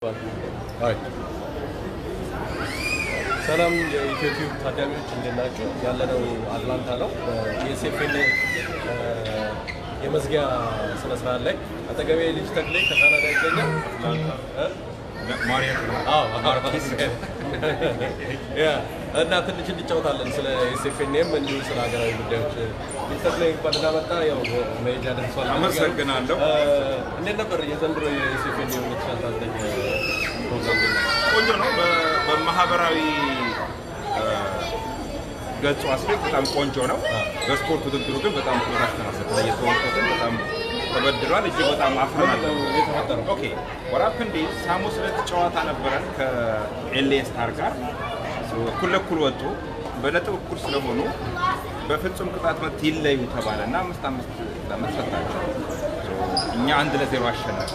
ሰላም የኢትዮቲዩብ ታዳሚዎች እንዴት ናቸው? ያለነው አትላንታ ነው። የኤስኤፍኤን የመዝጊያ ስነ ስርዓት ላይ አጠገቤ ልጅ ተክሌ ከካናዳ ይገኛል። አዎ፣ ያ እና ትንሽ እንጫወታለን ስለ ኤስኤፍኤንም እንዲሁም ስለ ሀገራዊ ጉዳዮች። ልጅ ተክሌ እንኳን እንዳመጣ ያው መሄጃ ደርሷል። አመሰግናለሁ። እንዴት ነበር የዘንድሮ የኤስኤፍኤን የ2019 ፕሮግራም? ቆንጆ ነው። በ- በማህበራዊ እ፣ ገጹ አስፔክት በጣም ቆንጆ ነው። በስፖርት ውድድሩ ግን በጣም ቁጣሽ ተናሰተ የተወጡትን በጣም ተበድሏል። እጅግ በጣም አፍረናል። የተፈጠረው ኦኬ ወራፕ እንዴ ሐሙስ ዕለት ጨዋታ ነበረን ከኤልኤ ስታር ጋር እኩል ለእኩል ወጡ። በነጥብ እኩል ስለሆኑ በፍጹም ቅጣት ምት ይለዩ ተባለ እና አምስት አምስት ለአምስት ሰጣቸው። እኛ አንድ ለዜሮ አሸነፈ።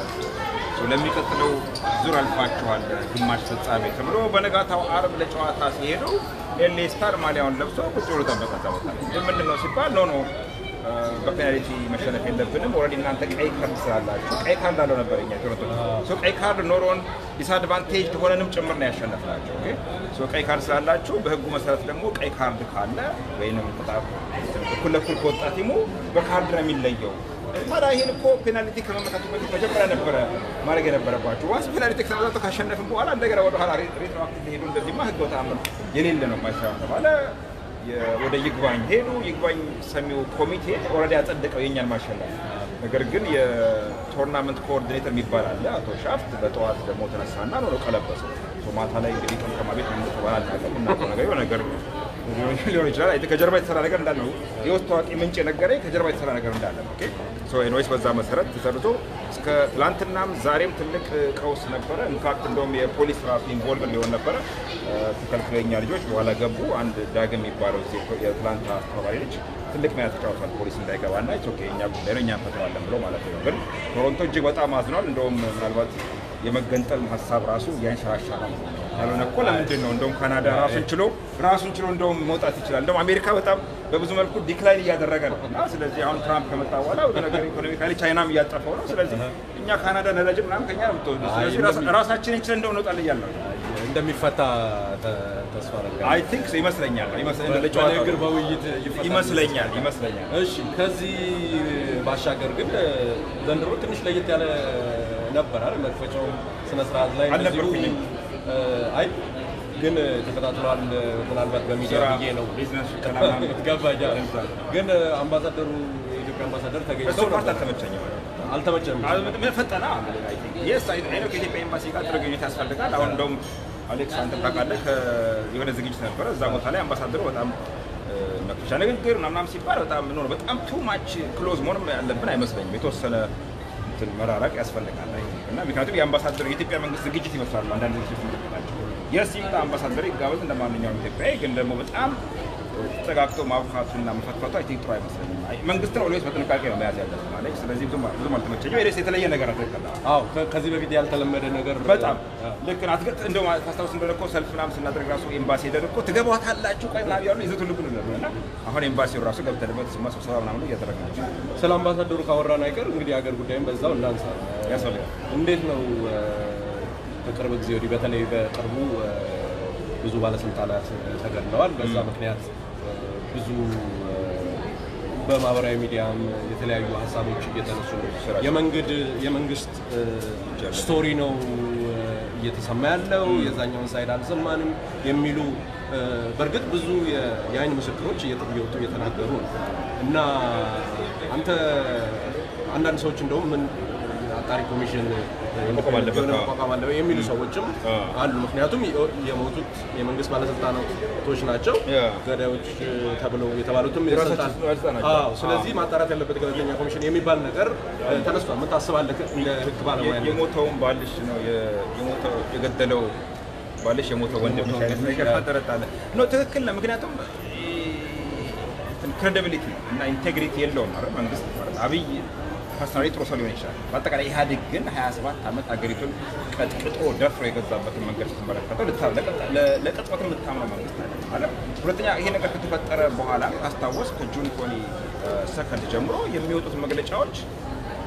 ለሚቀጥለው ዙር አልፋችኋል ግማሽ ፍጻሜ ተብሎ በነጋታው አርብ ለጨዋታ ሲሄዱ ኤልኤ ስታር ማሊያውን ለብሶ ቁጭ ብሎ ጠበቀ። እዛ ቦታ ላይ ግን ምንድን ነው ሲባል ኖ ኖ በፔናልቲ መሸነፍ የለብንም። ኦልሬዲ እናንተ ቀይ ካርድ ስላላችሁ ቀይ ካርድ አለው ነበር እኛ ቶሮንቶ ሶ ቀይ ካርድ ኖሮን ዲስአድቫንቴጅ ሆነንም ጭምር ነው ያሸነፍናቸው። ኦኬ ሶ ቀይ ካርድ ስላላችሁ በህጉ መሰረት ደግሞ ቀይ ካርድ ካለ ወይንም ቅጣት እኩል ለእኩል ከወጣ ቲሙ በካርድ ነው የሚለየው። ታዲያ ይህን እኮ ፔናልቲ ከመመታቱ በፊት መጀመሪያ ነበረ ማድረግ የነበረባቸው። ዋንስ ፔናልቲ ከተመታቱ ካሸነፍን በኋላ እንደገና ወደኋላ ሬትሮአክቲቭ ሄዱ። እንደዚህማ ህገ ተአምር የሌለ ነው ማይሰራ ተባለ። የ- ወደ ይግባኝ ሄዱ። ይግባኝ ሰሚው ኮሚቴ ኦልሬዲ ያጸደቀው የእኛን ማሸነፍ። ነገር ግን የቶርናመንት ኮኦርዲኔተር የሚባል አለ አቶ ሻፍት በጠዋት ደግሞ ተነሳና ነው ቀለበሰ። ማታ ላይ እንግዲህ ቀምቀማ ቤት ምን ተባለ አናውቅም። የምናውቀው ነገር የሆነ ነገር ሊሆን ይችላል። አይ ከጀርባ የተሰራ ነገር እንዳለ ነው የውስጥ ታዋቂ ምንጭ የነገረኝ ከጀርባ የተሰራ ነገር እንዳለ ነው። ኦኬ ሶ ኤኒዌይስ በዛ መሰረት ተሰርቶ እስከ ትላንትናም ዛሬም ትልቅ ቀውስ ነበረ። ኢንፋክት እንደውም የፖሊስ ራሱ ኢንቮልቭ ሊሆን ነበረ። ተከልክለኛ ልጆች በኋላ ገቡ። አንድ ዳግም የሚባለው እዚህ የትላንት አስተባባሪ ልጅ ትልቅ ሚና ተጫውቷል። ፖሊስ እንዳይገባ እና ኦኬ እኛ ጉዳይ ነው እኛ እንፈተዋለን ብሎ ማለት ነው። ግን ቶሮንቶ እጅግ በጣም አዝኗል። እንደውም ምናልባት የመገንጠል ሀሳብ ራሱ ያንሸራሻ ነው ያልሆነ እኮ ለምንድን ነው እንደውም ካናዳ ራሱን ችሎ ራሱን ችሎ እንደውም መውጣት ይችላል። እንደውም አሜሪካ በጣም በብዙ መልኩ ዲክላይን እያደረገ ነው እና ስለዚህ አሁን ትራምፕ ከመጣ በኋላ ወደ ነገር ኢኮኖሚካሊ ቻይናም እያጠፈው ነው። ስለዚህ እኛ ካናዳ ነዳጅ ምናምን ከኛ ነው የምትወስዱ። ስለዚህ ራስ- ራሳችንን ችለን እንደው እንወጣለን እያለ ነው። እንደሚፈታ ተ- ተስፋ አደርጋለሁ። አይ ቲንክ ይመስለኛል ይመስለኛል ለጨዋታው በንግግር በውይይት ይፈታል። ይመስለኛል ይመስለኛል እሺ ከዚህ ባሻገር ግን ዘንድሮ ትንሽ ለየት ያለ ነበር አይደል? መክፈቻው ስነ ስርዓት ላይ እንደዚሁ አልነበርኩኝም። እ፣ አይ ግን ተከታትሏል። ምናልባት በሚዲያ ስራ፣ ብዬ ነው ቢዝነስ፣ ሰላም ገባኛል። ግን አምባሳደሩ የኢትዮጵያ አምባሳደር እሱ ተገኝተው ፓርት ነበር። አልተመቸኝም። አልተመቸም። ምን ፈጠና የስ አይነ ከኢትዮጵያ ኤምባሲ ጋር ጥሩ ግንኙነት ያስፈልጋል። አሁን እንደውም አሌክስ አንተ ታውቃለህ ከ- የሆነ ዝግጅት ነበረ እዛ ቦታ ላይ አምባሳደሩ በጣም እ፣ መክፈቻ ንግግር ምናምን ሲባል በጣም ምን ሆነ በጣም ቱ ማች ክሎዝ መሆን ያለብን አይመስለኝም። የተወሰነ እንትን መራራቅ ያስፈልጋል አይ ቲንክ። እና ምክንያቱም የአምባሳደሩ የኢትዮጵያ መንግስት ዝግጅት ይመስላሉ አንዳንድ ዝግጅቶች ናቸው። የስ ይምጣ አምባሳደሩ ይጋበዝ እንደ ማንኛውም ኢትዮጵያዊ፣ ግን ደግሞ በጣም ተጠጋግቶ ማብካቱና መፈትፈቱ አይ ቲንክ ጥሩ አይመስለኝም። አይ መንግስትን ኦልዌይስ በጥንቃቄ ነው መያዝ ያለብን ማለት ስለዚህ ብዙም ብዙም አልተመቸኝም። ሌስ የተለየ ነገር አትከላ አዎ ከ- ከዚህ በፊት ያልተለመደ ነገር በጣም ልክ ናት። ግን እንደው ታስታውስ እንደሆነ እኮ ሰልፍ ምናምን ስናደርግ ራሱ ኤምባሲ ሄደን እኮ ትገባታላችሁ ቆይ ምናምን ያሉ ይዘቱ ልኩን ነበር እና አሁን ኤምባሲው ራሱ ገብተንበት ስማ ስብሰባ ምናምን እያደረግናቸው ስለ አምባሳደሩ ካወራን አይቀር እንግዲህ የሀገር ጉዳይም በዛው እንዳንሳ ያስፈልጋል። እንዴት ነው እ፣ ከቅርብ ጊዜ ወዲህ በተለይ በቅርቡ እ፣ ብዙ ባለስልጣናት ተገድለዋል። በዛ ምክንያት እ፣ ብዙ እ፣ በማህበራዊ ሚዲያም የተለያዩ ሀሳቦች እየተነሱ ነው። የመንገድ የመንግስት እ፣ ስቶሪ ነው እ፣ እየተሰማ ያለው የዛኛውን ሳይድ አልሰማንም የሚሉ እ፣ በእርግጥ ብዙ የ- የአይን ምስክሮች እየተ- እየወጡ እየተናገሩ ነው እና አንተ አንዳንድ ሰዎች እንደውም ምን አጣሪ ኮሚሽን መቋቋም አለበት፣ የሆነ አዎ። መቋቋም አለበት የሚሉ ሰዎችም አዎ። አሉ። ምክንያቱም የ- የሞቱት የመንግስት ባለስልጣናቶች ናቸው ያ። ገዳዮች ተብለው የተባሉትም የራሳቸው የስልጣን- ባለስልጣን ናቸው። አዎ። ስለዚህ ማጣራት ያለበት ገለልተኛ ኮሚሽን የሚባል ነገር እ፣ ተነስቷል። ምን ታስባለህ? እንደ ህግ ባለሙያ የ- የሞተውን ባልሽ ነው የ- የሞተው የገደለው ባልሽ የሞተው ወንድም አይነት ነገር ተጠረጣለ ኖ ትክክል ነው። ምክንያቱም ክሬዲቢሊቲ እና ኢንቴግሪቲ የለውም ማለት መንግስት ማለት አብይ ፐርሰናሊ ጥሩ ሰው ሊሆን ይችላል። በአጠቃላይ ኢህአዴግ ግን 27 ዓመት ሀገሪቱን ቀጥቅጦ ደፍሮ የገዛበትን መንገድ ስትመለከተው ልታ- ለቀጥ- ለ- ለቅጽበት የምታምነው መንግስት አለ ማለት ሁለተኛ ይሄ ነገር ከተፈጠረ በኋላ ካስታወስ ከጁን ኮኒ ሰከንድ ጀምሮ የሚወጡት መግለጫዎች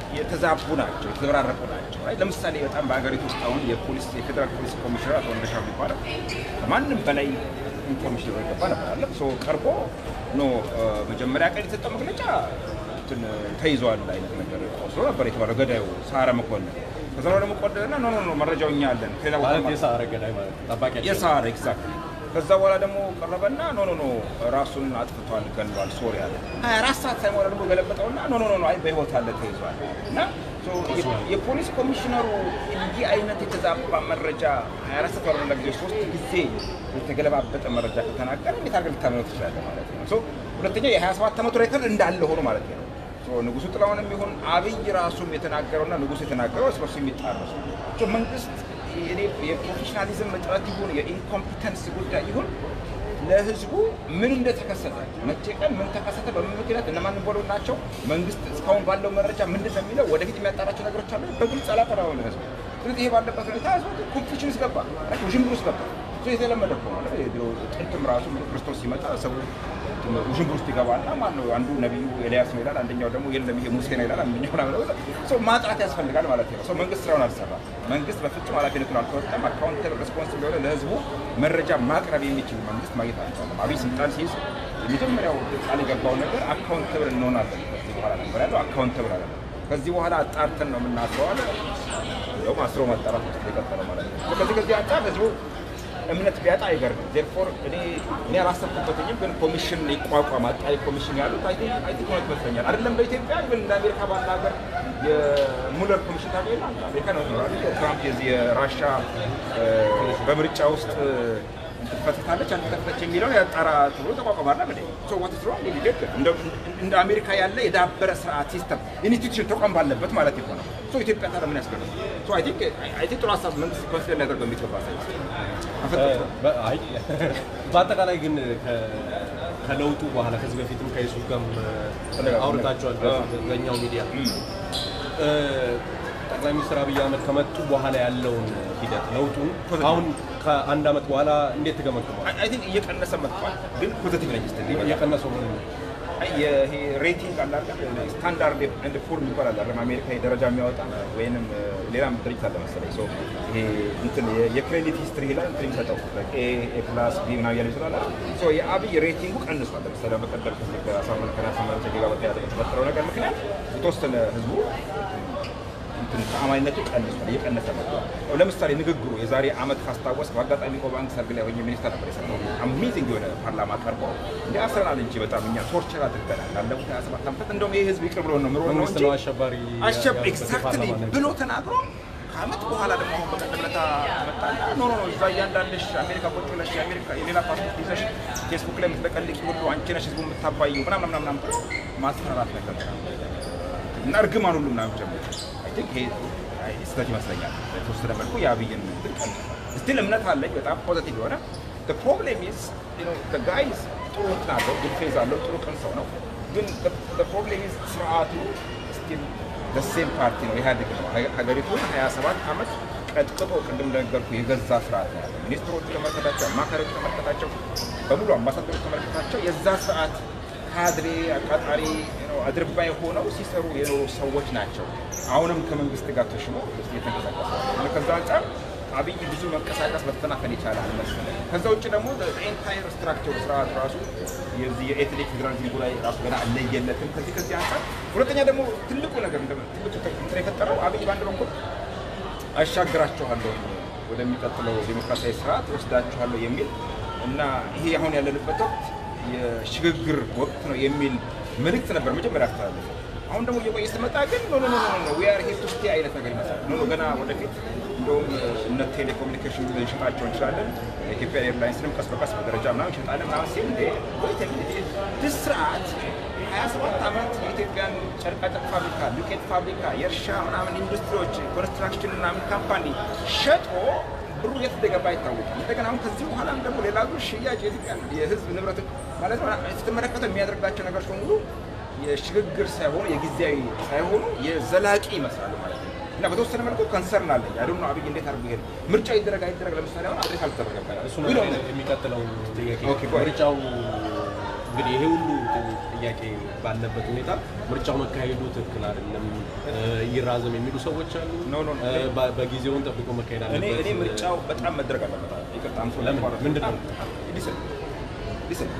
የተዛቡ ናቸው፣ የተዘበራረቁ ናቸው። አይ ለምሳሌ በጣም በሀገሪቱ ውስጥ አሁን የፖሊስ የፌዴራል ፖሊስ ኮሚሽነር አቶ እንደሻው የሚባለው ከማንም በላይ ኢንፎርሜሽን ይገባ ነበር አለ ሶ ቀርቦ ኖ መጀመሪያ ቀን የተሰጠው መግለጫ እንትን ተይዟል አይነት ነገር ወስዶ ነበር የተባለው ገዳዩ ሳረ መኮንን። ከዛ በኋላ ደግሞ ቆደና ኖ ኖ ኖ መረጃው እኛ አለን ከሌላ ቦታ ማለት የሰዓረ ገዳይ ማለት ነው። ጠባቂያቸው የሳር ኤግዛክት ከዛ በኋላ ደግሞ ቀረበና ኖ ኖ ኖ ራሱን አጥፍቷል ገሏል ሶሪ አለ። ሀያ አራት ሰዓት ሳይሞላ ደግሞ ገለበጠውና ኖ ኖ ኖ አይ በህይወት አለ ተይዟል እና ሶ የ- የፖሊስ ኮሚሽነሩ እንዲህ አይነት የተዛባ መረጃ ሀያ አራት ሰዓት ባልሞላ ጊዜ ሶስት ጊዜ የተገለባበጠ መረጃ ከተናገረ እንዴት አድርገህ ልታምነው ትችላለህ ማለት ነው። ሶ ሁለተኛ የሀያ ሰባት ዓመቱ ሬከርድ እንዳለ ሆኖ ማለት ነው። ሶ ንጉሱ ጥላሁንም ይሁን አብይ ራሱም የተናገረውና ንጉሱ የተናገረው እርስ በርሱ የሚጣረሱ ሶ መንግስት የኔ የፕሮፌሽናሊዝም እጥረት ይሁን የኢንኮምፒተንስ ጉዳይ ይሁን ለህዝቡ ምን እንደተከሰተ መቼ ቀን ምን ተከሰተ፣ በምን ምክንያት እነማን ቦሎ ናቸው፣ መንግስት እስካሁን ባለው መረጃ ምንድን ነው የሚለው ወደፊት የሚያጣራቸው ነገሮች አሉ። በግልጽ አላቀረበም ለህዝቡ። ስለዚህ ይሄ ባለበት ሁኔታ ህዝቡ ኮንፊውዥን ውስጥ ገባ፣ ውዥንብር ውስጥ ገባ። እሱ የተለመደ እኮ ነው። የድሮ ጥንትም ራሱ ክርስቶስ ሲመጣ ሰው ውዥንብር ውስጥ ይገባና ማነው አንዱ ነቢዩ ኤልያስ ነው ይላል፣ አንደኛው ደግሞ የለም ይሄ ሙሴ ነው ይላል፣ አንደኛው ምናምን ነው። ሰው ማጥራት ያስፈልጋል ማለት ነው። ሰው መንግስት ስራውን አልሰራም። መንግስት በፍጹም ኃላፊነቱን አልተወጣም። አካውንተብል ሬስፖንሲብል የሆነ ለህዝቡ መረጃ ማቅረብ የሚችል መንግስት ማግኘት አልቻለም። አብይ ስልጣን ሲይዝ የመጀመሪያው ቃል የገባው ነገር አካውንተብል እንሆናለን ከዚህ በኋላ ነበር ያለው። አካውንተብል አለ ከዚህ በኋላ አጣርተን ነው የምናስረው አለ። እንደውም አስሮ ማጣራት ውስጥ የቀጠለው ማለት ነው። ከዚህ ከዚህ አንጻር ህዝቡ እምነት ቢያጣ አይገርምም። ዜርፎር እኔ እኔ አላሰብኩበትኝም፣ ግን ኮሚሽን ይቋቋም አጣሪ ኮሚሽን ያሉት አይ ቲንክ አይ ቲንክ እውነት ይመስለኛል። አይደለም በኢትዮጵያ ግን እንደ አሜሪካ ባለ ሀገር የሙለር ኮሚሽን ታገኝ አሜሪካ ነው ይኖራል። የትራምፕ የዚህ የራሻ እ፣ በምርጫ ውስጥ ትፈተታለች አልተፈተች የሚለውን ያጣራ ተብሎ ተቋቋማላ ምን ሶ ዋት ኢዝ ሮንግ ኢን ኢትዮጵያ እንደ- እንደ አሜሪካ ያለ የዳበረ ስርዓት ሲስተም ኢንስቲትዩሽን ተቋም ባለበት ማለት ይሆናል። ሶ ኢትዮጵያ ታዲያ ምን ያስገርም? ሶ አይ ቲንክ አይ ቲንክ ጥሩ ሀሳብ መንግስት ኮንሲደር ሊያደርገው የሚገባ ሳይንስ አፈጠጥኩ። በ- አይ በአጠቃላይ ግን ከ- ከለውጡ በኋላ ከዚህ በፊትም ከዩሱፍ ጋርም አውርታቸዋል በዛኛው ሚዲያ እ፣ ጠቅላይ ሚኒስትር አብይ አህመድ ከመጡ በኋላ ያለውን ሂደት ለውጡን አሁን ከአንድ ዓመት በኋላ እንዴት ትገመግመዋል? አይ ቲንክ እየቀነሰ መጥቷል፣ ግን ፖዘቲቭ ነኝ ስትል እየቀነሰው ምን ይሄ ሬቲንግ አለ አይደል? ስታንዳርድ ኤንድ ፑር የሚባል አለ አይደል? አሜሪካ ደረጃ የሚያወጣ ወይንም ሌላም ድርጅት አለ መሰለኝ። ሶ ይሄ እንትን የ- የክሬዲት ሂስትሪ ላይ እንትን የሚሰጠው ኤ ኤ ፕላስ ቢ ምናምን እያለ ይችላል አይደል? ሶ የአብይ ሬቲንጉ ቀንሷል። ለምሳሌ በቀደም ከዚህ ከአሳምነው ከናሰመረ ጋር በተያያዘ በተፈጠረው ነገር ምክንያት የተወሰነ ህዝቡ እንትን ተአማኝነቱ ቀንሷል፣ እየቀነሰ መጥቷል። ለምሳሌ ንግግሩ የዛሬ ዓመት ካስታወስ በአጋጣሚ እኮ ባንክ ሰርግ ላይ ሆኜ ሚኒስተር ነበር የሰጠው አሜዚንግ የሆነ ፓርላማ ቀርቦ እንዲ አስረናል እንጂ በጣም እኛ ቶርቸር አድርገናል ላለፉት 27 ዓመታት እንደውም ይህ ህዝብ ይቅር ብሎ ነው ምሮ ነው መንግስት እንጂ ነው አሸባሪ አሸብ ያሉበት ኤግዛክትሊ የፓርላማ ነው። ብሎ ተናግሮ ከዓመት በኋላ ደግሞ አሁን በቀደም ዕለት መጣና ኖ ኖ ኖ እዛ እያንዳንድሽ አሜሪካ ቁጭ ብለሽ የአሜሪካ የሌላ ፓስፖርት ይዘሽ ፌስቡክ ላይ የምትለቀልቂ ሁሉ አንቺ ነሽ ህዝቡ የምታባዩ ምናምን ምናምን ምናምን ብሎ ማስፈራራት ነገር እና እርግማን ሁሉ ምናምን ጀምሮ አይ ቲንክ ይሄ አይ ስህተት ይመስለኛል። በተወሰነ መልኩ የአብይን ድቀን ስቲል እምነት አለኝ በጣም ፖዘቲቭ የሆነ ፕሮብሌም ኢዝ ጋይዝ ጥሩ እንትን አለው ጉድ ፌዝ አለው ጥሩ ቅን ሰው ነው። ግን ፕሮብሌም ኢዝ ስርዓቱ ስቲል ደሴም ፓርቲ ነው ኢህአዴግ ነው ሀ- ሀገሪቱን 27 ዓመት ቀጥቅጦ ቅድም እንደነገርኩ የገዛ ስርዓት ነው ያለው። ሚኒስትሮቹ ተመለከታቸው፣ አማካሪዎቹ ተመለከታቸው፣ በሙሉ አምባሳደሮች ተመለከታቸው የዛ ስርዓት ካድሬ አቃጣሪ ነው አድርባይ ሆነው ሲሰሩ የኖሩ ሰዎች ናቸው። አሁንም ከመንግስት ጋር ተሽሞ እየተንቀሳቀሱ ነው። ከዛ አንጻር አብይ ብዙ መንቀሳቀስ መፈናፈን የቻለ አልመሰለኝ። ከዛ ውጭ ደግሞ ኤንታይር ስትራክቸር ስርዓት ራሱ የዚህ የኤትኒክ ፌዴራሊዝም ላይ ራሱ ገና አለየለትም። ከዚህ ከዚህ አንጻር ሁለተኛ ደግሞ ትልቁ ነገር እንደ ትልቁ እንትን የፈጠረው አብይ በአንድ በኩል አሻግራችኋለሁ ወደሚቀጥለው ዴሞክራሲያዊ ስርዓት ወስዳችኋለሁ የሚል እና ይሄ አሁን ያለንበት ወቅት የሽግግር ወቅት ነው የሚል መልእክት ነበር መጀመሪያ አስተላለፈ። አሁን ደግሞ እየቆየ ስትመጣ ግን ኖ ኖ ኖ ኖ ኖ ዊ አር ሄር ቱ ስቴ አይነት ነገር ይመስላል። ኖ ኖ ገና ወደፊት እንደውም እነ ቴሌኮሙኒኬሽን ልንሸጣቸው እንችላለን፣ የኢትዮጵያ ኤርላይንስንም ቀስ በቀስ በደረጃ ምናምን እንሸጣለን ምናምን ሲል እንዴ ወይ ስርዓት ሀያ ሰባት ዓመት የኢትዮጵያን ጨርቃጨርቅ ፋብሪካ፣ ዱቄት ፋብሪካ፣ የእርሻ ምናምን ኢንዱስትሪዎች፣ ኮንስትራክሽን ምናምን ካምፓኒ ሸጦ ብሩ የት እንደገባ አይታወቅም። እንደገና አሁን ከዚህ በኋላም ደግሞ ሌላ ዙር ሽያጭ የኢትዮጵያ የሕዝብ ንብረት ማለት ነው ስትመለከተው የሚያደርጋቸው ነገሮች በሙሉ የሽግግር ሳይሆኑ የጊዜያዊ ሳይሆኑ የዘላቂ ይመስላሉ ማለት ነው። እና በተወሰነ መልኩ ከንሰርን አለኝ አይዶ አብይ እንዴት አድርጎ ይሄድ ምርጫ ይደረግ አይደረግ ለምሳሌ አሁን አድሬስ አልተደረገም። እሱ ነው የሚቀጥለው ጥያቄ። ኦኬ፣ go ahead. ምርጫው እንግዲህ ይሄ ሁሉ ጥያቄ ባለበት ሁኔታ ምርጫው መካሄዱ ትክክል አይደለም፣ እ፣ ይራዘም የሚሉ ሰዎች አሉ። ኖ፣ ኖ፣ ኖ። እ፣ በ- በጊዜውን ጠብቆ መካሄድ እኔ አለበት። እኔ ምርጫው በጣም መደረግ አለበት። ይቅርታ አምሶ ለምን? ምንድን ነው? ሊስን ሊስን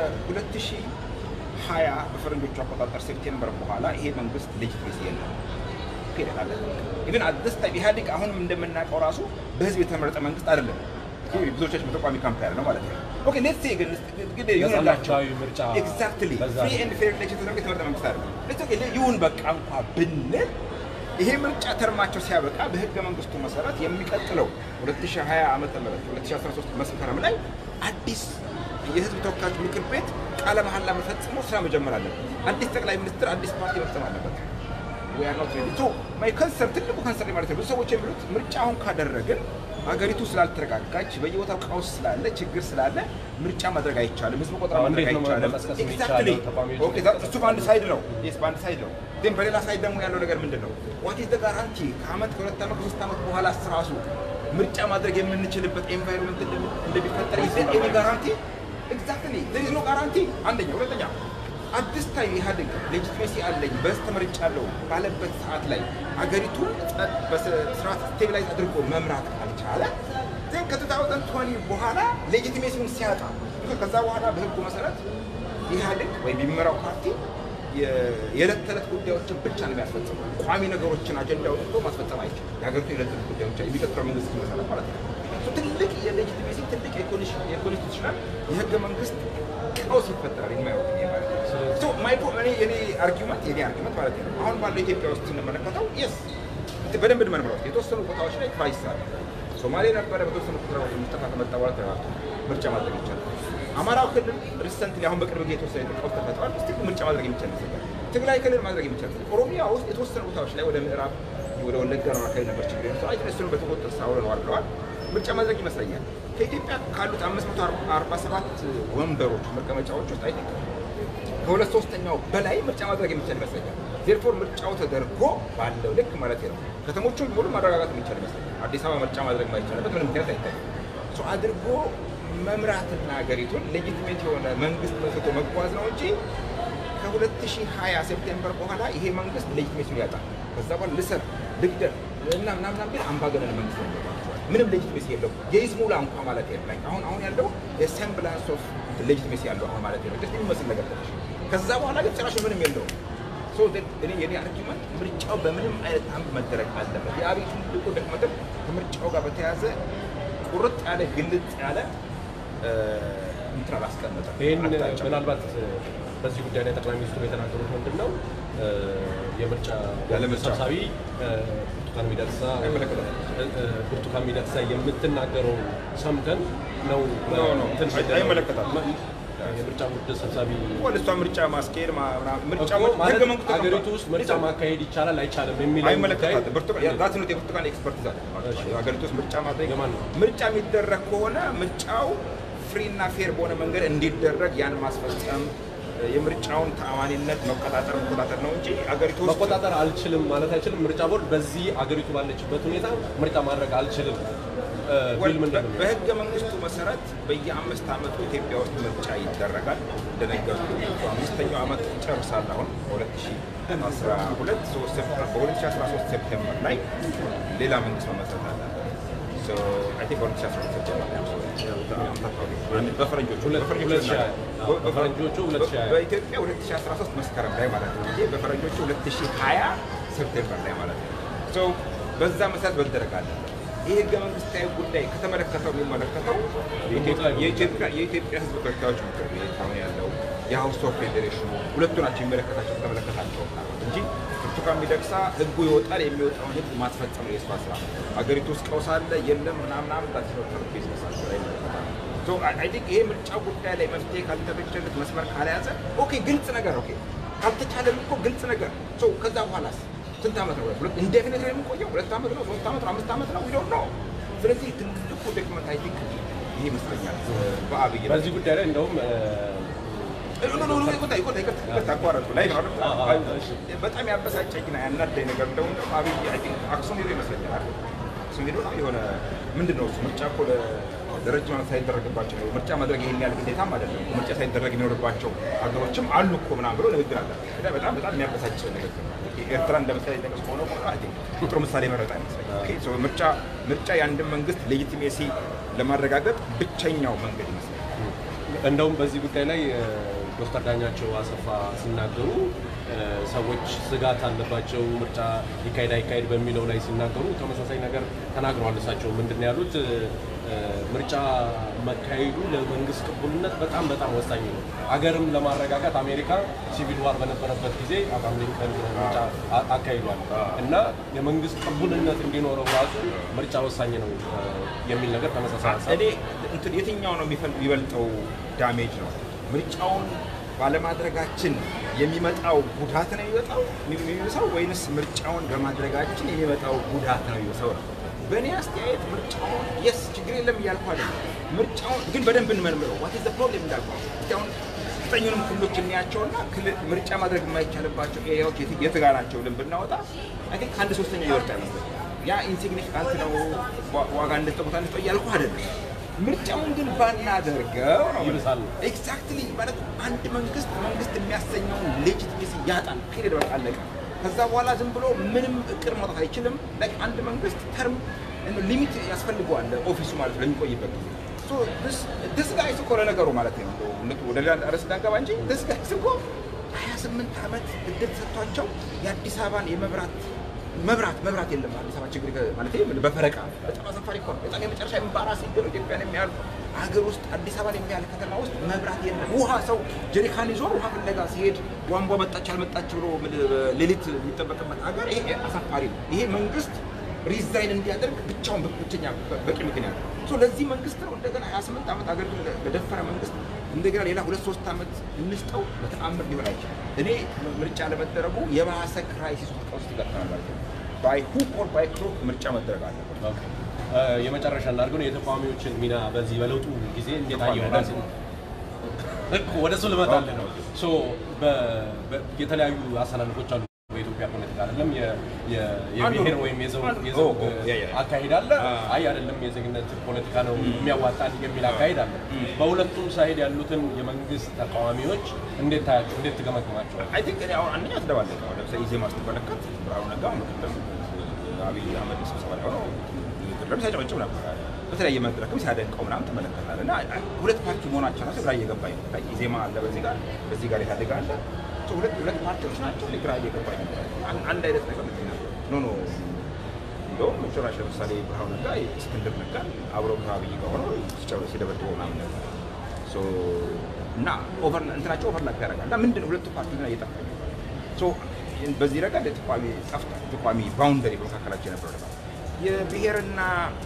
ከ2020 በፈረንጆቹ አቆጣጠር ሴፕቴምበር በኋላ ይሄ መንግስት ሌጂትሜሲ የለም። ፔሪድ አለ። ኢቭን አዲስ ታይም ኢህአዴግ አሁንም እንደምናውቀው ራሱ በህዝብ የተመረጠ መንግስት አይደለም። ይሄ ብዙዎቻችን በተቋሚ ካምፕ ያለ ነው ማለት ነው። ኦኬ ሌትስ ሴ ግን ግን ይሁንላቸው ነፃ ምርጫ ኤግዛክትሊ በዛ ፍሪ ኤንድ ፌር ኤሌክሽን ተደርጎ የተመረጠ መንግስት አይደለም። ሌትስ ኦኬ ይሁን በቃ እንኳ ብንል ይሄ ምርጫ ተርማቸው ሲያበቃ በህገ መንግስቱ መሰረት የሚቀጥለው 2020 ዓመተ ምህረት 2013 መስከረም ላይ አዲስ የህዝብ ተወካዮች ምክር ቤት ቃለ መሐላ መፈጽሞ ስራ መጀመር አለበት። አዲስ ጠቅላይ ሚኒስትር፣ አዲስ ፓርቲ መፍጠር አለበት። we are not ready. So my concern ትልቁ concern ማለት ነው ብዙ ሰዎች የሚሉት ምርጫ አሁን ካደረግን ሀገሪቱ ስላልተረጋጋች በየቦታው ቀውስ ስላለ ችግር ስላለ ምርጫ ማድረግ አይቻልም፣ ህዝብ ቆጠራ አሁን ማድረግ እንዴት ነው አይቻልም። መቀስቀስ Exactly. የሚቻለው? ተቃዋሚዎች Okay, that- እሱ በአንድ ሳይድ ነው። Yes, በአንድ ሳይድ ነው። ግን በሌላ ሳይድ ደግሞ ያለው ነገር ምንድን ነው? ዋት ኢዝ ጋራንቲ ከአመት ከሁለት ዓመት ከሶስት ዓመት በኋላ ራሱ ምርጫ ማድረግ የምንችልበት ኤንቫይሮንመንት እንደሚፈጠር ይዘ ኤኒ ጋራንቲ ኤግዛክትሊ there is no ጋራንቲ አንደኛ ሁለተኛ አዲስ ታይም ኢህአዴግ ሌጂትሜሲ አለኝ በስተ መርጫለሁ ባለበት ሰዓት ላይ አገሪቱን ጸጥ በስርዓት ስቴቢላይዝ አድርጎ መምራት ካልቻለ ግን ከ2020 በኋላ ሌጂቲሜሲውን ሲያጣ ከዛ በኋላ በህጉ መሰረት ኢህአዴግ ወይም የሚመራው ፓርቲ የ- የዕለት ተዕለት ጉዳዮችን ብቻ ነው የሚያስፈጽመው። ቋሚ ነገሮችን አጀንዳ ወጥቶ ማስፈጸም አይችልም። የሀገሪቱ የዕለት ተዕለት ጉዳዮች የሚቀጥለው መንግስት መሰረት ማለት ነው። እሱ ትልቅ የሌጂቲሜሲ ትልቅ የኮንስቲቱሽናል የህገ መንግስት ቀውስ ይፈጠራል የማየው እኔ ማለት ነው። So my po- እኔ የኔ አርጊመንት የኔ አርጊመንት ማለት ነው አሁን ባለው ኢትዮጵያ ውስጥ ስንመለከተው የስ በደንብ እንመርምረው የተወሰኑ ቦታዎች ላይ ክራይሲስ አለ። ሶማሌ ነበረ በተወሰኑ ቁጥራዎች ሙስጠፋ ከመጣ በኋላ ተረጋግቶ ምርጫ ማድረግ ይቻላል። አማራው ክልል ሪሰንትሊ አሁን በቅርብ ጊዜ የተወሰነ ቀውስ ተፈጥሯል። እስቲ ምርጫ ማድረግ የሚቻል ይመስለኛል። ትግራይ ክልል ማድረግ የሚቻል ይመስለኛል። ኦሮሚያ ውስጥ የተወሰኑ ቦታዎች ላይ ወደ ምዕራብ ወደ ወለጋ ነው አካባቢ ነበር ችግር የነበረው። አይ እሱን በተቆጠር ሳውለ ነው አድርገዋል። ምርጫ ማድረግ ይመስለኛል። ከኢትዮጵያ ካሉት 547 ወንበሮች መቀመጫዎች ውስጥ አይ ቲንክ ከሁለት ሶስተኛው በላይ ምርጫ ማድረግ የሚቻል ይመስለኛል። ዜርፎር ምርጫው ተደርጎ ባለው ልክ ማለት ነው ከተሞቹን ሙሉ ማረጋጋት የሚቻል ይመስለኛል። አዲስ አበባ ምርጫ ማድረግ ማይቻልበት ምንም ምክንያት አይታይም። ሶ አድርጎ መምራትና ሀገሪቱን ሌጂትሜት የሆነ መንግስት መስርቶ መጓዝ ነው እንጂ ከ2020 ሴፕቴምበር በኋላ ይሄ መንግስት ሌጂትሜሲውን ያጣል። ከዛ በኋላ ልሰር ልግደል እና ምናምናም ግን አምባገነን መንግስት ነው የሚሆናቸዋል። ምንም ሌጂትሜሲ የለውም። የይስሙላ እንኳ ማለት የለም። አሁን አሁን ያለው የሴምብላንስ ኦፍ ሌጂትሜሲ ያለው አሁን ማለት ነው ደስ የሚመስል ነገር ትንሽ ከዛ በኋላ ግን ጭራሽ ምንም የለውም። ሶ እኔ የኔ አርጊመንት ምርጫው በምንም አይነት አንድ መደረግ አለበት። የአብይ ትልቁ ድክመትም ከምርጫው ጋር በተያያዘ ቁርጥ ያለ ግልጽ ያለ እ፣ እንትን አላስቀመጠም። ይህን አቅጣጫ። ምናልባት በዚህ ጉዳይ ላይ ጠቅላይ ሚኒስትሩ የተናገሩት ምንድን ነው? የምርጫ ያለ ምርጫ ሰብሳቢ እ፣ ብርቱካን ሚደቅሳ አይመለከተንም። እ፣ እ፣ ብርቱካን ሚደቅሳ የምትናገረው ሰምተን ነው ኖ፣ ኖ፣ እንትን አይ- አይመለከታትም። መ- የምርጫ ቦርድ ሰብሳቢ ወደ እሷ ምርጫ ማስኬድ ማ- ምናምን ምርጫ እኮ ማለት ህገ መንግስቱ ሀገሪቱ ተቀምጧል። ውስጥ ምርጫ ማካሄድ ይቻላል አይቻልም የሚለው አይመለከታትም። ብርቱካን ጉዳይ- ራስ ነው የብርቱካን ኤክስፐርት ዛት እሺ። ሀገሪቱ ውስጥ ምርጫ ማድረግ የማን ነው? ምርጫ የሚደረግ ከሆነ ምርጫው ፍሪ እና ፌር በሆነ መንገድ እንዲደረግ ያን ማስፈጸም የምርጫውን ተአማኒነት መቆጣጠር መቆጣጠር ነው እንጂ አገሪቱ ውስጥ መቆጣጠር አልችልም ማለት አይችልም። ምርጫ ቦርድ በዚህ አገሪቱ ባለችበት ሁኔታ ምርጫ ማድረግ አልችልም እ፣ ቢል ምንድን ነው? በህገ መንግስቱ መሰረት በየአምስት ዓመቱ ኢትዮጵያ ውስጥ ምርጫ ይደረጋል። እንደነገርኩ አምስተኛው ዓመት ይጨርሳል። አሁን በ2012 ሶስት ሴፕቴምበር- በ2013 ሴፕቴምበር ላይ ሌላ መንግስት መመስረት አለ። አይ ቲንክ በ2013 ሴፕቴምበር ላይ ነው። በፈረንጆቹ ሁለት- በፈረንጆቹ ሁለት ሺህ በ- ሃያ በፈረንጆቹ ሁለት ሺህ ሃያ በኢትዮጵያ 2013 መስከረም ላይ ማለት ነው እንጂ በፈረንጆቹ 2020 ሴፕቴምበር ላይ ማለት ነው። ሶ በዛ መሰረት መደረግ አለበት። ይህ ህገ መንግስታዊ ጉዳይ ከተመለከተው የሚመለከተው የኢትዮጵያ- የኢትዮጵያ የኢትዮጵያ ህዝብ ተወካዮች ምክር ቤት አሁን ያለው የሀውስ ኦፍ ፌዴሬሽኑ ሁለቱ ናቸው የሚመለከታቸው ከተመለከታቸው እንጂ ብርቱካን ሚደቅሳ ህጉ ይወጣል የሚወጣውን ህግ ማስፈጸም ነው የእሷ ስራ። ሀገሪቱ ውስጥ ቀውስ አለ የለም ምናምናም ታችኖተር ቢዝነሳቸው ላይ ይመለከታል። አይ ቲንክ ይሄ ምርጫ ጉዳይ ላይ መፍትሄ ካልተበጀለት መስመር ካልያዘ ኦኬ፣ ግልጽ ነገር ኦኬ፣ ካልተቻለም እኮ ግልጽ ነገር ሶ ከዛ በኋላስ ስንት ዓመት ነው? ሁለት ኢንዴፊኒት ነው የሚቆየው? ሁለት ዓመት ነው? ሶስት ዓመት ነው? አምስት ዓመት ነው? ዊዶን ነው። ስለዚህ ትልቁ ድክመት አይ ቲንክ ይሄ ይመስለኛል በአብይ ላይ በዚህ ጉዳይ ላይ እንደውም እ፣ አቋረጡ ላይ ነው አይደል? አዎ፣ አዎ፣ እሺ። በጣም ያበሳጨኝና ያናደኝ ነገር እንደው እንደው አብይ አይ ቲንክ አክሱም ሄዶ ይመስለኛል አይደል? አክሱም ሄዶ ነው የሆነ ምንድን ነው እሱ ምርጫ እኮ ለ- ለረጅም ዓመት ሳይደረግባቸው ነው ምርጫ ማድረግ ይሄን ያህል ግዴታም አይደለም። ምርጫ ሳይደረግ የሚኖርባቸው ሀገሮችም አሉ እኮ ምናምን ብሎ ንግግር አለ። እና በጣም በጣም የሚያበሳጭ ንግግር ነው። ኤርትራ እንደ ምሳሌ ጠቀስ ከሆነ ጥሩ ምሳሌ መረጥ አይመስለኝም። ምርጫ ምርጫ የአንድን መንግስት ሌጂቲሜሲ ለማረጋገጥ ብቸኛው መንገድ ይመስላል። እንደውም በዚህ ጉዳይ ላይ ዶክተር ዳኛቸው አሰፋ ሲናገሩ ሰዎች ስጋት አለባቸው ምርጫ ይካሄድ አይካሄድ በሚለው ላይ ሲናገሩ ተመሳሳይ ነገር ተናግረዋል። እሳቸው ምንድን ነው ያሉት? ምርጫ መካሄዱ ለመንግስት ቅቡልነት በጣም በጣም ወሳኝ ነው። አገርም ለማረጋጋት አሜሪካ ሲቪል ዋር በነበረበት ጊዜ አብርሃም ሊንከን ምርጫ አካሂዷል እና የመንግስት ቅቡልነት እንዲኖረው ራሱ ምርጫ ወሳኝ ነው የሚል ነገር ተመሳሳይ ሀሳብ እኔ እንትን የትኛው ነው የሚበልጠው ዳሜጅ ነው ምርጫውን ባለማድረጋችን የሚመጣው ጉዳት ነው የሚመጣው የሚብሰው ወይንስ ምርጫውን በማድረጋችን የሚመጣው ጉዳት ነው የሚብሰው ነው? በእኔ አስተያየት ምርጫውን የስ ችግር የለም እያልኩ አይደለም። ምርጫውን ግን በደንብ እንመርምረው። ዋት ዘ ፕሮብሌም እንዳልኩ አሁን ዘጠኙንም ክልሎች እንያቸውና ምርጫ ማድረግ የማይቻልባቸው ኤሪያዎች የት ጋር ናቸው ብለን ብናወጣ አይ ቲንክ ከአንድ ሶስተኛ ይወርዳ ይመስለኛል። ያ ኢንሲግኒፊካንት ነው ዋጋ እንደጠቁታ እንደጠ እያልኩ አይደለም። ምርጫውን ግን ባናደርገው ነው ይብሳል። ኤግዛክትሊ ማለት አንድ መንግስት መንግስት የሚያሰኘውን ሌጂቲሜሲ ያጣል። ፔሪድ በቃ አለቀ። ከዛ በኋላ ዝም ብሎ ምንም እቅድ ማውጣት አይችልም። ላይክ አንድ መንግስት ተርም ሊሚት ያስፈልገዋል ኦፊሱ ማለት ነው ለሚቆይበት ጊዜ ድስ ጋይስ እኮ ለነገሩ ማለት ነው ወደ ሌላ ርዕስ እንዳንገባ እንጂ ድስ ጋይስ እኮ 28 ዓመት እድል ሰጥቷቸው የአዲስ አበባን የመብራት መብራት መብራት የለም። አዲስ አበባ ችግር ማለት በፈረቃ በጣም አሳፋሪ እኮ ነው። በጣም የመጨረሻ ኤምባራሲ ነው። ኢትዮጵያን የሚያህል ሀገር ውስጥ አዲስ አበባን የሚያህል ከተማ ውስጥ መብራት የለም። ውሃ ሰው ጀሪካን ይዞ ውሃ ፍለጋ ሲሄድ ቧንቧ መጣች አልመጣች ብሎ ሌሊት የሚጠበቅበት ሀገር ይሄ አሳፋሪ ነው። ይሄ መንግስት ሪዛይን እንዲያደርግ ብቻውን ብቸኛ በቂ ምክንያት ነው። ለዚህ መንግስት ነው እንደገና 28 ዓመት ሀገር ለደፈረ መንግስት እንደገና ሌላ ሁለት ሶስት ዓመት እንስጠው በተአምር ሊሆን አይችልም። እኔ ምርጫ ለመደረጉ የባሰ ክራይሲስ ውስጥ ውስጥ ይገጥማል ማለት ነው። ባይ ሁክ ኦር ባይ ክሮክ ምርጫ መደረግ አለበት። የመጨረሻ እናድርገው የተቃዋሚዎችን ሚና በዚህ በለውጡ ጊዜ እንዴት አየው? ወደ እሱ ልመጣልህ ነው። የተለያዩ አሰላለፎች አሉ በኢትዮጵያ ፖለቲካ አይደለም የብሔር ወይም የዘውግ አካሄድ አለ። አይ አይደለም የዜግነት ፖለቲካ ነው የሚያዋጣል የሚል አካሄድ አለ። በሁለቱም ሳይድ ያሉትን የመንግስት ተቃዋሚዎች እንዴት ታያቸው? እንዴት ትገመግማቸዋል? አይ ቲንክ እኔ አሁን አንደኛ ትደባለቀ ለምሳሌ ኢዜማ ስትመለከት ብርሃኑ ነጋ ምክትል አብይ አህመድ ስብሰባ ላይ ሆነው ንግግርም ሲያጨበጭብ ነበር። በተለያየ መድረክም ሲያደንቀው ምናምን ተመለከታል። እና ሁለት ፓርቲ መሆናቸው ነው ግራ እየገባኝ ነው። ኢዜማ አለ በዚህ ጋር በዚህ ጋር ኢህአዴግ አለ ሁለት ሁለት ፓርቲዎች ናቸው። ግራ እየገባኝ አንድ አይነት ነገር ኖ ኖ እንደውም ጭራሽ ለምሳሌ ብርሃኑ ነጋ እስክንድር ነጋ አብረው ከአብይ ጋር ሆነው ሲጨብረው ሲደበድበው ምናምን ነበር እና ኦቨር እንትናቸው ኦቨርላፕ ያደርጋል እና ምንድን ነው ሁለቱ ፓርቲ ና እየጠፋ በዚህ ረገድ የተቋሚ ጠፍቷል። ተቋሚ ባውንደሪ በመካከላቸው የነበረው ነበር የብሔርና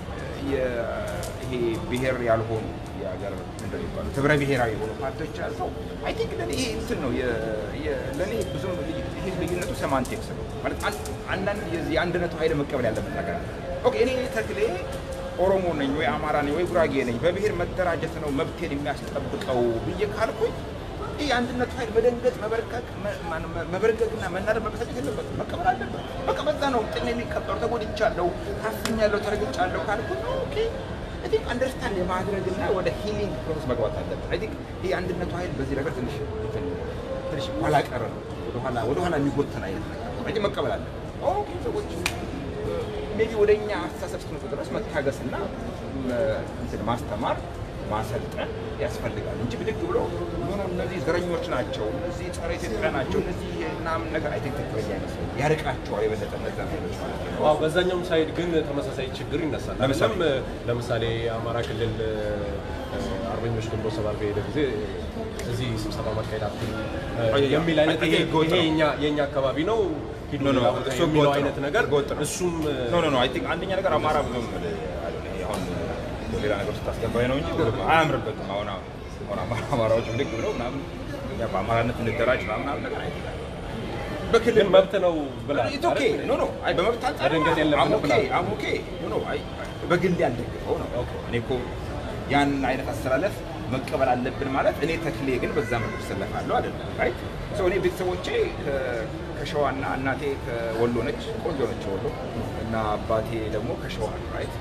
ይሄ ብሔር ያልሆኑ የሀገር ምንድን ይባሉ ህብረ ብሔራዊ የሆኑ ፓርቲዎች ያልተው አይ ቲንክ ለእኔ ይሄ እንትን ነው ለእኔ ብዙም ይሄ ልዩነቱ ሰማንቲክስ ነው ማለት አንዳንድ የዚህ የአንድነቱ ኃይል መቀበል ያለበት ነገር አለ። ኦኬ እኔ ተክሌ ኦሮሞ ነኝ ወይ አማራ ነኝ ወይ ጉራጌ ነኝ በብሔር መደራጀት ነው መብቴን የሚያስጠብቀው ብዬ ካልኩኝ ይህ የአንድነቱ ኃይል መደንገጥ፣ መበርከክ፣ መበርገግና መናደድ መበሳጨት የለበትም። መቀበል አለበት። በቃ በዛ ነው ጥቅም የሚከበሩ ተጎድቻለሁ፣ ታፍኛለሁ፣ ተረግጫለሁ ካልኩኝ ኦኬ አይ ቲንክ አንደርስታንድ የማድረግና ወደ ሂሊንግ ፕሮሰስ መግባት አለበት። አይ ቲንክ ይህ የአንድነቱ ኃይል በዚህ ነገር ትንሽ ትንሽ ኋላ ቀረ ነው፣ ወደኋላ ወደኋላ የሚጎተን አይነት ነገር ነው። መቀበል አለበት። ኦኬ ሰዎች ሜቢ ወደ እኛ አስተሳሰብ እስክመጡ ድረስ መታገስና እንትን ማስተማር ማሰልጠን ያስፈልጋል እንጂ ብድግ ብሎ ሆኖ እነዚህ ዘረኞች ናቸው፣ እነዚህ ጸረ ኢትዮጵያ ናቸው፣ እነዚህ ምናምን ነገር አይ ቲንክ ትክክለኛ አይመስለኝም። ያርቃቸዋል የበለጠ እነዛ ኃይሎች ማለት ነው። አዎ በዛኛውም ሳይድ ግን ተመሳሳይ ችግር ይነሳል። ለምሳሌ? አይደለም? ለምሳሌ የአማራ ክልል አርበኞች ግንቦት ሰባት በሄደ ጊዜ እዚህ ስብሰባ ማካሄድ አትችሉም የሚል አይነት ይሄ ህገወጥ ይሄ ነው። የኛ- የኛ አካባቢ ነው ሂዱ ኖ ኖ ሌላ ቦታ እሱ የሚለው ህገወጥ አይነት ነው። ነገር ህገወጥ ነው። እሱም ኖ ኖ ኖ አይ ቲንክ አንደኛ ነገር አማራ ብዙም አሁን ሌላ ነገር ስታስገባኝ ነው እንጂ አያምርበትም። አሁን አሁን አማራ አማራዎች ብድግ ብለው ምናምን እኛ በአማራነት እንደራጅ ምናምን ነገር አይ በክልል ግን መብት ነው ብላ ኢትስ ኦኬ ኖ ኖ አይ በመብት አንጻር መደንገጥ የለብንም አም ኦኬ ብላ። አም ኦኬ ኖ ኖ አይ በግሌ አልደግፈው ነው ኦኬ። እኔ እኮ ያን አይነት አስተላለፍ መቀበል አለብን ማለት እኔ ተክሌ ግን በዛ መልኩ እሰለፋለሁ አይደለም ራይት ሶ እኔ ቤተሰቦቼ ከ- ከሸዋና እናቴ ከወሎ ነች ቆንጆ ነች ወሎ እና አባቴ ደግሞ ከሸዋ ነው ራይት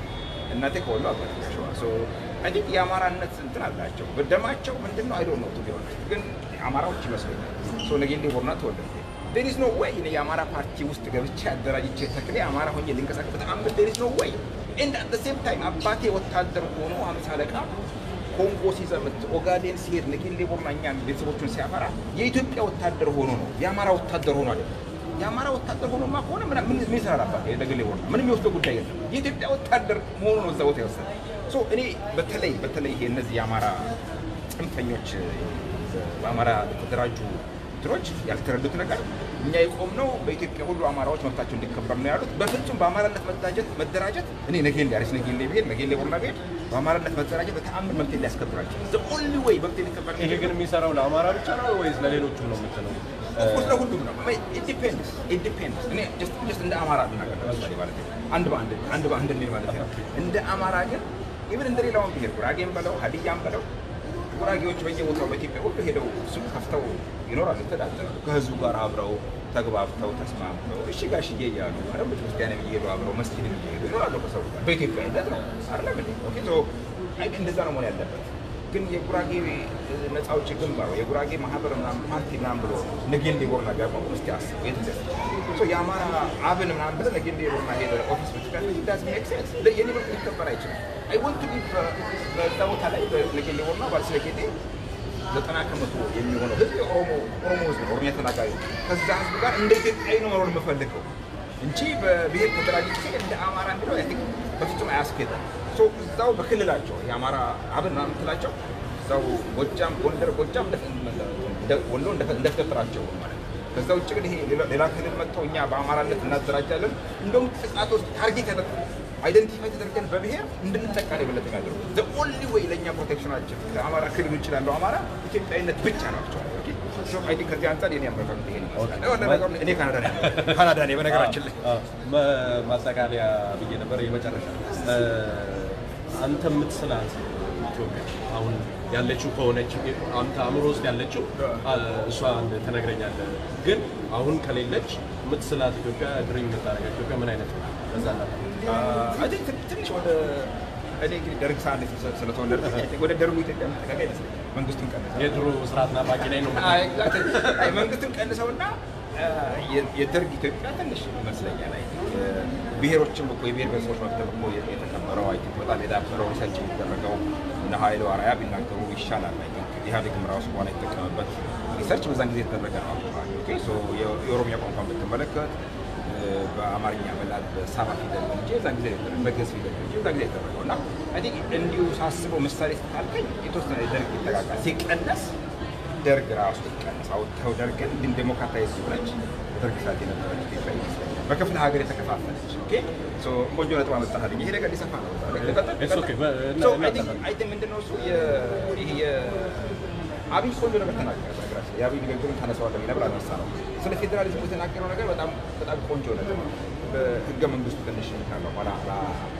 እናቴ ከወሎ አባቴ ከሸዋ ሶ አይ ቲንክ የአማራነት እንትን አላቸው። በደማቸው ምንድን ነው አይዶ ነው ቢሆን ግን አማራዎች ይመስለኛል። ሶ ነጌሌ ቦርና ተወለድኩ። ዴር ኢዝ ኖ ወይ እኔ የአማራ ፓርቲ ውስጥ ገብቼ አደራጅቼ ተክሌ አማራ ሆኜ ልንቀሳቀስ በጣም ዴር ኢዝ ኖ ወይ ኤንድ አት ሴም ታይም አባቴ ወታደር ሆኖ አምሳ አለቃ ኮንጎ ሲዘምት ኦጋዴን ሲሄድ ነጌሌ ቦርና እኛን ቤተሰቦቹን ሲያፈራ የኢትዮጵያ ወታደር ሆኖ ነው የአማራ ወታደር ሆኖ አይደለም። የአማራ ወታደር ሆኖማ ከሆነ ምን ምን ምን ይሰራል አባቴ ነጌሌ ቦርና ምንም የሚወስደው ጉዳይ የለም። የኢትዮጵያ ወታደር መሆኑ ነው እዛ ቦታ የወሰደ ሶ እኔ በተለይ በተለይ ይሄ እነዚህ የአማራ ጽንፈኞች በአማራ የተደራጁ እንትኖች ያልተረዱት ነገር እኛ የቆምነው በኢትዮጵያ ሁሉ አማራዎች መብታቸው እንዲከበር ነው ያሉት። በፍጹም በአማራነት መደራጀት መደራጀት እኔ ነጌሌ አሪስ ነጌሌ ብሄድ ነጌሌ ቦርና ብሄድ በአማራነት መደራጀት በተአምር መብት ሊያስከብራቸው ዘ ኦንሊ ወይ መብት ሊከበር ይሄ ግን የሚሰራው ለአማራ ብቻ ነው ወይስ ለሌሎቹም ነው የምትለው? ኦፍኮርስ ለሁሉም ነው። ኢንዲፔንደንስ ኢንዲፔንደንስ እኔ ጀስት ጀስት እንደ አማራ ልናገር ለምሳሌ ማለት ነው አንድ በአንድ አንድ በአንድ እንሂድ ማለት ነው። እንደ አማራ ግን ኢቭን እንደ ሌላውን ብሄር ጉራጌም በለው ሀዲያም በለው ጉራጌዎች በየቦታው በኢትዮጵያ ሁሉ ሄደው ሱቅ ከፍተው ይኖራሉ፣ ይተዳደራሉ። ከህዝቡ ጋር አብረው ተግባብተው ተስማምተው እሺ ጋሽዬ እያሉ አረ ቤተክርስቲያን እየሄዱ አብረው መስጊድ እየሄዱ ይኖራሉ ከሰው ጋር በኢትዮጵያዊነት ነው አይደለም እንዴ? ኦኬ ሶ አይ እንደዛ ነው መሆን ያለበት። ግን የጉራጌ ነፃ አውጪ ግንባር ወይ የጉራጌ ማህበር ምናምን ፓርቲ ምናምን ብሎ ነጌሌ ቦርና ቢያቋቁም እስኪ አስበው የት እንደዚህ ሶ የአማራ አብን ምናምን ብለህ ነጌሌ ቦርና ሄደ ኦፊስ ብትከፍት ዳዝ ሜክ ሴንስ የኔ መብት ሊከበር አይችልም። አይ ወንት ቢ በዛ ቦታ ላይ በነጌሌ ቦርና ባልስ ነጌሌ ዘጠና ከመቶ የሚሆነው ህዝብ የኦሮሞ ኦሮሞ ህዝብ ነው፣ ኦሮሚያ ተናጋሪ ነው። ከዛ ህዝብ ጋር እንደ ኢትዮጵያዊ ነው መኖር የምፈልገው እንጂ በብሔር ተደራጅቼ እንደ አማራ እንዲለው አይ ቲንክ በፍጹም አያስኬድም። ሶ እዛው በክልላቸው የአማራ አብን ምናምን የምትላቸው እዛው ጎጃም፣ ጎንደር፣ ጎጃም እንደ- ወሎ እንደፈጠራቸው ማለት ነው። ከዛ ውጭ ግን ይሄ ሌላ- ሌላ ክልል መጥተው እኛ በአማራነት እናደራጃለን እንደውም ጥቃቶች ታርጌት ያደረጉ አይደንቲፋይ ተደርገን በብሔር እንድንጠቃ ነው የበለጠ የሚያደርጉት። ዘ ኦንሊ ወይ ለእኛ ፕሮቴክሽናችን ከአማራ ክልል ውጭ ላለው አማራ ኢትዮጵያዊነት ብቻ ነው። አይ ቲንክ ከዚህ አንጻር የኔ አመለካከት ይሄን ይመስላል። የሆነ ነገሩ እኔ ካናዳ ነኝ ካናዳ ነኝ በነገራችን ላይ አዎ፣ መ- ማጠቃለያ ብዬ ነበር የመጨረሻ እ፣ አንተ የምትስላት ኢትዮጵያ አሁን ያለችው ከሆነች አንተ አእምሮ ውስጥ ያለችው አ፣ እሷ አንድ ትነግረኛለህ። ግን አሁን ከሌለች የምትስላት ኢትዮጵያ ድሪም የምታደርገው ኢትዮጵያ ምን አይነት ነው? በዛ ላይ አይ ቲንክ ትንሽ ወደ እኔ እንግዲህ ደርግ ሰዓት ስለተወለድኩ ወደ ደርጉ ኢትዮጵያ የምትጠጋ ይመስለኛል። መንግስቱን ቀንሰው የድሮ ስርዓት ናፋቂ ነኝ ነው አይ፣ exactly። አይ፣ መንግስቱን ቀንሰውና አ፣ የ- የደርግ ኢትዮጵያ ትንሽ ይመስለኛል። አይ ቲንክ ብሔሮችም እኮ የብሔር ብሔረሰቦች መብት እኮ የተከበረው አይ ቲንክ በጣም የዳበረው ሪሰርች የሚደረገው እነ ኃይለ ዋርያ ቢናገሩ ይሻላል። አይ ቲንክ ኢህአዴግም ራሱ በኋላ የተጠቀመበት ሪሰርች በዛን ጊዜ የተደረገ ነው። ኦኬ ሶ የ- የኦሮሚያ ቋንቋን ብትመለከት በአማርኛ በላት በሳባ ፊደል ነው እንጂ የዛን ጊዜ አይደለም፣ በግዕዝ ፊደል ነው እንጂ የዛን ጊዜ የተደረገው እና አይ ቲንክ እንዲሁ ሳስበው ምሳሌ ስታልከኝ የተወሰነ ደርግ ይጠቃቃል ሲቀነስ ደርግ ራሱ ይቀነስ አውጥተው ደርግን ግን ዴሞክራታይዝ ሆነች በደርግ ሰዓት የነበረች ኢትዮጵያ ይመስለኛል በክፍለ ሀገር የተከፋፈለች ኦኬ ሶ ቆንጆ ነጥብ አመጣህልኝ ይሄ ነገር ሊሰፋ ነው ልቀጥል? It's okay። በ- እና- So, እና- I think- I think ምንድን ነው እሱ የ- ይሄ የአብይ ቆንጆ ነገር ተናገረ በነገራችን ላይ። የአብይ ንግግሩን ታነሳዋለህ ነበር አነሳ ነው ስለ ፌዴራሊዝሙ የተናገረው ነገር በጣም በጣም ቆንጆ ነገር ነው በህገ መንግስቱ ትንሽ ካለው ኋላ ኋላ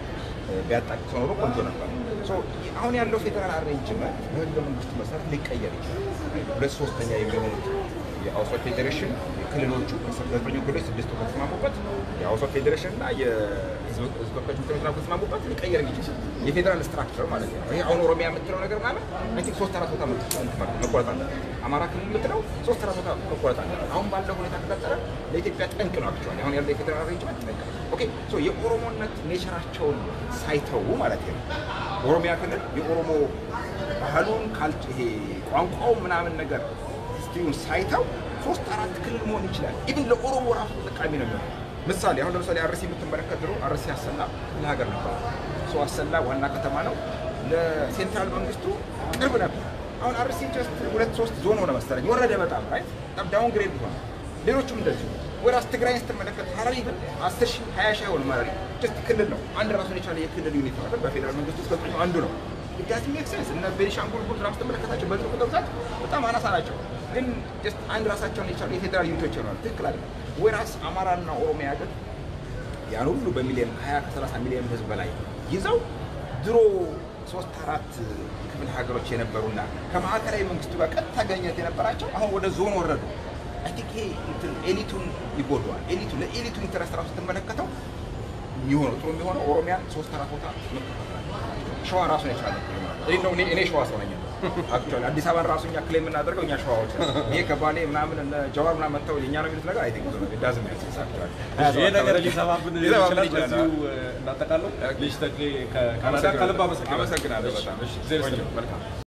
ቢያጣቅሰው ኖሮ ቆንጆ ነበር ሶ አሁን ያለው ፌዴራል አሬንጅመንት በህገ መንግስቱ መሰረት ሊቀየር ይችላል ሁለት ሶስተኛ የሚሆኑት የአውሶ ፌዴሬሽን ክልሎቹ ዘጠኙ ክልሎች ስድስቱ ከተስማሙበት የአውሶ ፌዴሬሽን እና የህዝብ ተወካዮች ምክር ቤት ከተስማሙበት ሊቀየር የሚችል የፌዴራል ስትራክቸር ማለት ነው። ይሄ አሁን ኦሮሚያ የምትለው ነገር ማለት አይ ቲንክ ሶስት አራት ቦታ መቆረጥ አለበት። አማራ ክልል የምትለው ሶስት አራት ቦታ መቆረጥ አለበት። አሁን ባለው ሁኔታ ከቀጠለ ለኢትዮጵያ ጠንቅ ነው። አክቹዋሊ አሁን ያለው የፌዴራል አሬንጅመንት ጠንቅ ነው። ኦኬ ሶ የኦሮሞነት ኔቸራቸውን ሳይተዉ ማለት ነው ኦሮሚያ ክልል የኦሮሞ ባህሉን ካልጭ ይሄ ቋንቋው ምናምን ነገር ሂስትሪውን ሳይተው ሶስት አራት ክልል መሆን ይችላል። ኢቭን ለኦሮሞ ራሱ ተጠቃሚ ነው የሚሆነው። ምሳሌ አሁን ለምሳሌ አርሲ የምትመለከት ድሮ አርሲ አሰላ ክፍለ ሀገር ነበር። ሶ አሰላ ዋና ከተማ ነው፣ ለሴንትራል መንግስቱ ቅርብ ነበር። አሁን አርሲ ጀስት ሁለት ሶስት ዞን ሆነ መሰለኝ፣ ወረደ በጣም ራይት በጣም ዳውን ግሬድ ሆነ። ሌሎቹም እንደዚሁ ወራስ ትግራይን ስትመለከት ሀረሪ ግን አስር ሺህ ሀያ ሺህ አይሆንም። ሀረሪ ጀስት ክልል ነው፣ አንድ ራሱን የቻለ የክልል ዩኒት ነው አይደል? በፌዴራል መንግስት ውስጥ ዘጠኙ አንዱ ነው። ዳት ሜክ ሴንስ። እነ ቤኒሻንጉል ጉሙዝ ምናምን ስትመለከታቸው በዚህ ቁጥር ብዛት በጣም አናሳ ናቸው፣ ግን ጀስት አንድ ራሳቸውን የቻሉ የፌዴራል ዩኒቶች ይሆናል። ትክክል አለ። ወራስ አማራና ኦሮሚያ ግን ያን ሁሉ በሚሊዮን ከ20 ከ30 ሚሊዮን ህዝብ በላይ ይዘው ድሮ ሶስት አራት ክፍለ ሀገሮች የነበሩና ከማዕከላዊ መንግስቱ ጋር ቀጥታ ግንኙነት የነበራቸው አሁን ወደ ዞን ወረዱ። አይ ቲንክ ይሄ እንትን ኤሊቱን ይጎዳዋል። ኤሊቱ ለኤሊቱ ኢንተረስት ራሱ ስትመለከተው የሚሆነው ጥሩ የሚሆነው ኦሮሚያን ሶስት አራት ቦታ ሸዋ ራሱን የቻለ እኔ ነው እኔ- እኔ ሸዋ ሰው ነኝ አክቹዋሊ አዲስ አበባን ራሱ እኛ ክሌም የምናደርገው እኛ ሸዋዎች ነን። ይሄ ከባሌ ምናምን እነ ጀዋር ምናምን መጥተው የእኛ ነው የሚሉት ነገር አይ ቲንክ ዳዝም ያክስ አክቹዋሊ ይሄ ነገር ሊሰማብን ሊሰማብን ይችላል። ይችላል። በዚሁ እናጠቃለው። ልጅ ተክሌ ከካናዳ ከልብ አመሰግናለሁ። አመሰግናለሁ በጣም እሺ እግዚአብሔር ቆንጆ ይስጥልኝ። መልካም